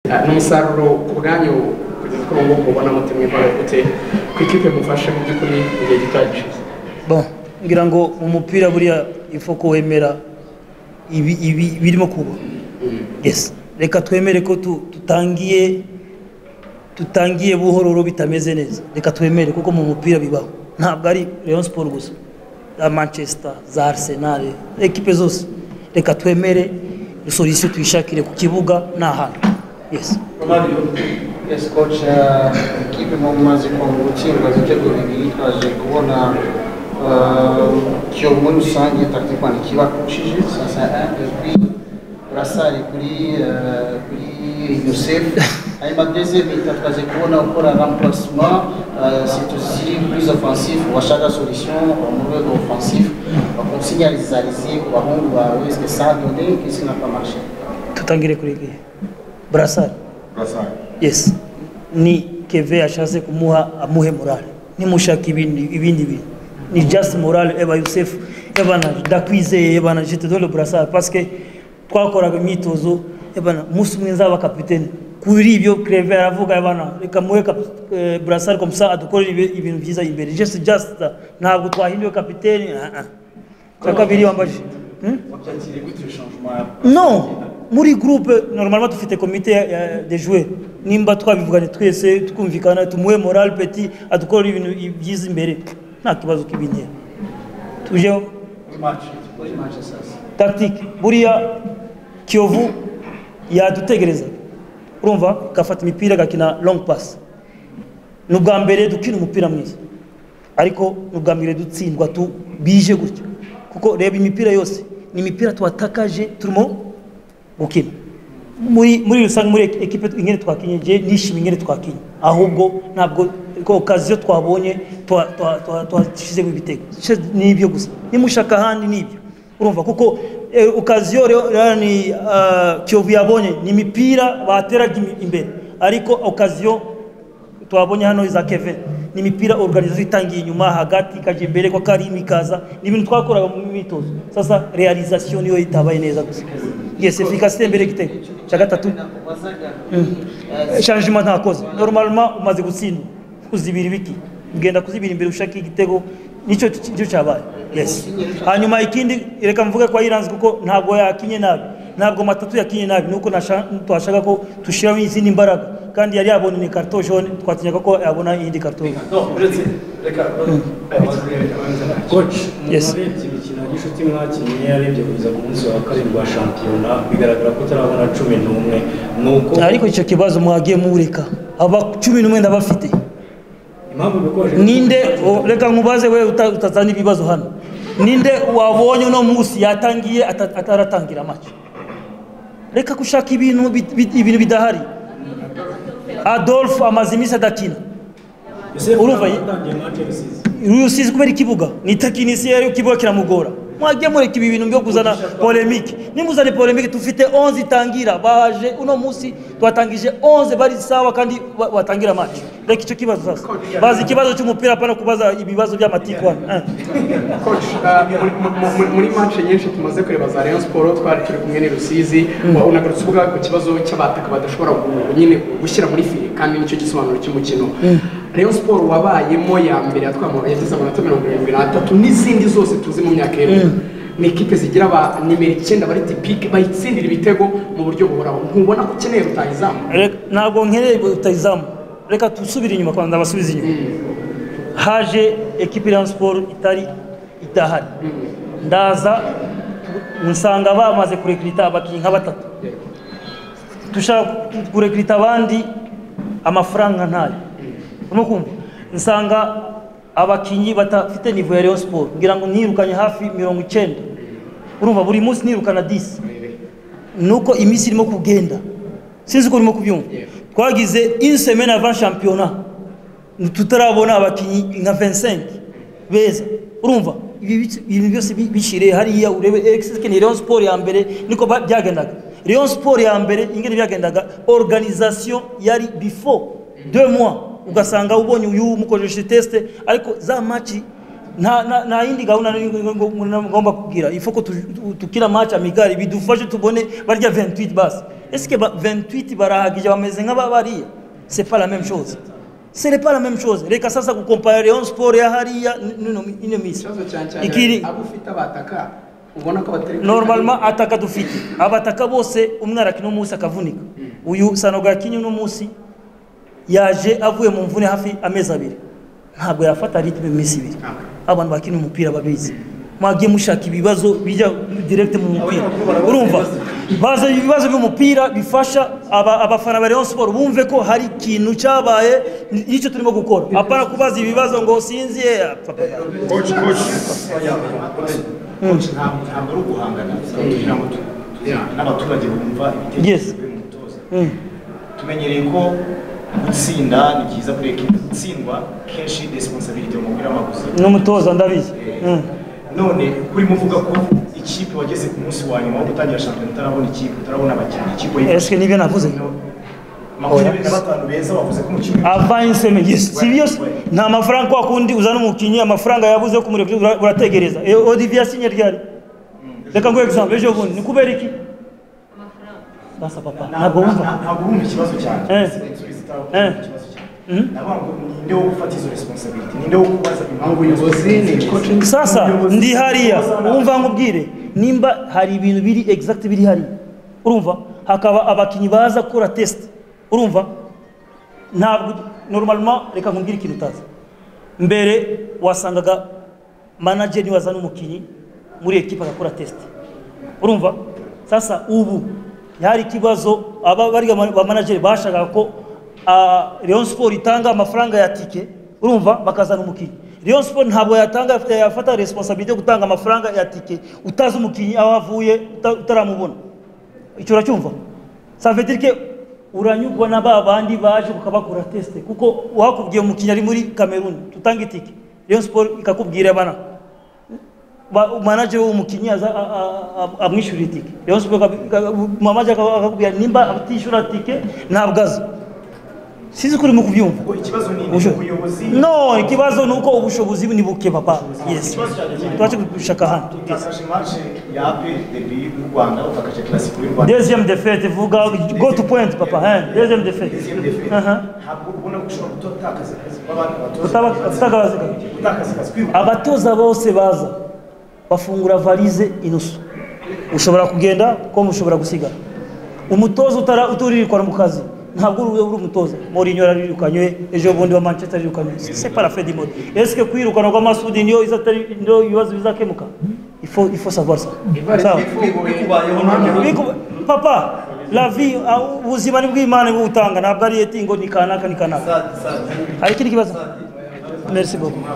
ni umusaruro ku bwanyu kugeza kuri ubu mubona mutemwe mbaragutse ku ikipe mufashe mu by'ukuri mu gihe gito gishize Bon, ngira ngo mu mupira buriya ifo ko wemera ibi ibi birimo kuba yes reka twemere ko tu- tutangiye tutangiye buhororo bitameze neza reka twemere kuko mu mupira bibaho ntabwo ari Rayon Sport gusa za Manchester za Arsenal ekipe zose reka twemere solution tuyishakire ku kibuga n'ahantu yes Yes, coach, eh, ikipe mu maze gutsindwa ibitego bibiri twaje kubona eh, cyo muri rusange tactiquement kibakushije sasa epui urasari kuri eh, kuri Youssef hanyuma deuxième minute twaje kubona ukora remplacement eh, c'est aussi plus offensif washaka solution mu rwego offensif bakonsignalizarize ku bahungu bawe est-ce que ça a donné qu'est-ce qui n'a pas marché tutangire kuri igihe Brassard Brassard. yes ni keve ashatse kumuha amuhe morale nimushaka ibindi ibindi bintu ni just morale eba yusefu ebana ndakwizeye ebana jete dore burasara paske twakoraga imyitozo ebana umunsi umwe nzaba kapitene kuri ibyo kreve aravuga ebana reka muhe burasara komusa adukorere ibi- ibintu byiza imbere just just that. ntabwo twahinduwe kapitene ah, ah. cya kabiri wambaje Hmm? wabyakiriye gute changement ya non muri groupe normalement dufite komite ya- ya- de joueur nimba twabivugane twese tukumvikana tumuhe morale petit adukorere ibintu i- byiza imbere nta kibazo k'ibintera tujeho kuri Manchester tactique buriya kiyovu yadutegereza urumva gafata imipira gakina long pass ni ubwa mbere dukina umupira mwiza ariko ni ubwa mbere dutsindwa tu bije gutya kuko reba imipira yose ni imipira twatakaje turimo gukina muri muri rusange muri ekipe ingene twakinye je nishimiye ingene twakinye ahubwo ntabwo ko okaziyo twabonye twa- twa- twa- twashizemo ibitego She- ni ibyo gusa nimushaka ahandi ni ibyo urumva kuko eh, okaziyo rero- rero ni ah, kiyovu yabonye ni imipira bateraga imi- imbere ariko okaziyo twabonye hano za keve ni imipira organizasiyo itangiye inyuma hagati ikajya imbere kwa karimi ikaza ni ibintu twakoraga mu myitozo sasa realizasiyo niyo itabaye neza gusa yes efikasite mbere y'igitego cya gatatu shanjima ntakoze normalement umaze gutsindwa kuzibira ibiki ugenda kuzibira imbere ushaka igitego nicyo cyo cyabaye yes hanyuma ikindi reka mvuge ko yiranze kuko ntabwo yakinye nabi ntabwo matatu yakinye nabi nuko nasha- twashaka ko tushiraho izindi mbaraga kandi yari yabonye ni karto jaune twatinyaga ko yabona iyindi karto No, uretse reka coach umuntu Yes. arebye imikino ya gishuti mwakinnye arebye kugeza ku munsi wa kabiri wa shampiyona bigaragara ko utarabona cumi n'umwe ni uko ariko icyo kibazo mwagiye mureka aba cumi n'umwe ndabafite impamvu bikoje ninde o- reka nkubaze we uta- utazana ibibazo hano ninde wabonye uno munsi yatangiye ata- ataratangira amaci reka gushaka ibintu bit- bit- ibintu bidahari adolphe amaze iminsi adakina urumva ye- yatangiye match rusizi rusizi kubera ikibuga ni tekinisiye ikibuga kiramugora mwagiye mureka ibi bintu byo kuzana polemike nimuzane polemike tufite 11 itangira baje uno munsi twatangije 11 bari sawa kandi ba- batangira match reka icyo kibazo sasa bazi ikibazo cy'umupira hapana kubaza ibibazo by'amatiku hano eh. coach uh, muri- mu- mu- muri manche nyinshi tumaze kureba za rayon sport twari turi kumwe ni rusizi wa- unagarutse ubwa ku kibazo cy'abataka badashobora gu- nyine gushyira muri fire kandi nicyo gisobanuro cy'umukino rayon sport wabayemo ya mbere yatwamo yageze amanota mirongo irindwi n'atatu n'izindi zose tuzi mu myaka iheruka ni ikipe zigira ba nimero icyenda bari tipike bayitsindira ibitego mu buryo buhoraho ntubona ko ukeneye rutayizamu Reka- ntabwo nkeneye rutayizamu reka dusubire inyuma kwanza abasubize inyuma haje ekipi ya siporo itari idahari ndaza nsanga bamaze kurekirita abakinnyi nka batatu dushaka kurekirita abandi amafaranga ntayo urimo kumva nsanga abakinnyi batafite nivo ya Rayon siporo ngira ngo nirukanye hafi mirongo icyenda urumva buri munsi nirukana disi nuko iminsi irimo kugenda sinzi uko urimo kubyumva twagize insemene avant shampiyona tutarabona abakinnyi nka 25 beza urumva ibi bice- ibintu byose bi- bishire hariya urebe exeske ni Rayon Sport ya mbere niko ba- byagendaga Rayon Sport ya mbere ingene byagendaga organisation yari before deux mois ugasanga ubonye uyu mukojeje test ariko za match nta nta- nta yindi gahunda nari ngo- ngo- ngo- ngomba kugira ifo ko tu- tu- tukira match amigari bidufashe tubone barya 28 basi esike ba 28 barahagije bameze nk'ababariya c'est pas la même chose c'est pas la même chose reka sasa kukompara Rayon Sport ya hariya n'ino ino misi ikibazo cyane cyane ikiri abo ufite abataka ubona ko batari normalement ataka dufite abataka bose umwe arakina umunsi akavunika uyu sanoga yakinnye uno munsi yaje avuye mu mvune hafi amezi abiri ntabwo yafata ritme mu minsi ibiri abantu bakina umupira babizi mwagiye mushaka ibibazo bijya direct mu mupira urumva baza ibibazo by'umupira bifasha aba- abafana ba Rayon Sport bumve ko hari ikintu cyabaye n'icyo turimo gukora apana kubaza ibibazo ngo sinziye papa Coach, coach. Coach, ntabwo ntabwo ari uguhangana kugira ngo tu- tu- n'abaturage bumva Yes. ibitekerezo by'umutoza Mm. tumenyereye ko gutsinda ni byiza kuri ekipi gutsindwa kenshi resiponsabiriti mu mupira w'amaguru n'umutoza ndabizi Mm. none urimo uvuga ko ikipe wageze ku munsi wa nyuma wo gutangira shampiyona utarabona ikipe utarabona abakinnyi ikipe Est-ce que nibyo navuze? makumyabiri na batanu beza wavuze ko mu kibuga avanye seme yes si byo se? nta mafaranga kwa kundi uzana umukinnyi amafaranga yabuze yo kumureka ura- urategereza Eh, odivi yasinye ryari reka ngo egizampe ejo bundi ni kubera iki basa papa ntabwo wumva ntabwo wumva ikibazo cyane Eh. Sinsubiza itaho, Eh. ikibazo cyane Mhm. ndavuga ngo ninde wo gufata izo resiponsabiriti ninde wo kubaza impamvu ubuyobozi ni coaching sasa Umuyobozi- ndi hariya umuyobozi- wumva nkubwire nimba hari ibintu biri exact biri hariya urumva hakaba abakinnyi baza gukora test urumva ntabwo normalement reka nkubwire ikintu utazi mbere wasangaga manager niwe azana umukinnyi muri ekipa agakora test urumva sasa ubu hari ikibazo aba bariya ma- ba manager bashakaga ko ah, Rayon Sport itanga amafaranga ya tike urumva bakazana umukinnyi Rayon Sport ntabwo yatanga afite- yafata responsibility yo gutanga amafaranga ya tike utazi umukinnyi aho avuye uta- utaramubona icyo uracyumva ça veut dire que uranyugwa na ba bandi baje ukabakora test kuko wakubwiye umukinnyi ari muri Cameroon tutanga itike Rayon Sport ikakubwira bana ba- manager w'umukinnyi aza a- a- a- amwishyura itike Rayon Sport ikab- ikab- manager akaba- akakubwira nimba atishyura tike ntabwo aza sinzi ko urimo kubyumva Ngo ikibazo ni Ubusho- ubuyobozi no ikibazo ni uko ubushobozi ni buke papa yes Ikibazo cyanjye kirimo- turaje gushaka hano Yes. utakaje mace ya ape debi y'u rwanda utakaje kilasiko y'u rwanda deuxième défaite vuga go to point papa hein deuxième défaite Deuxième defense. Aha. ntabwo ubona ko ushobora gutakaza akazi kw'abandi batoza Utaba- utakaza akazi. gutakaza akazi kwibuka abatoza bose baza bafungura varize inusu ushobora kugenda ko mushobora gusigara umutoza utara uturirirwana mu kazi ntabwo uri uri umutoza Mourinho yarirukanywe ejo bundi wa Manchester yarirukanywe c'est pas la fin du monde est-ce que kwirukana kwa Masudi niyo izatari niyo ibibazo bizakemuka il faut il faut savoir ça sawa Biku- papa la vie ah, ubuzima ni bw'imana bwo utanga ntabwo ari eti ngo ni kanaka ni kanaka hari ikindi kibazo merci beaucoup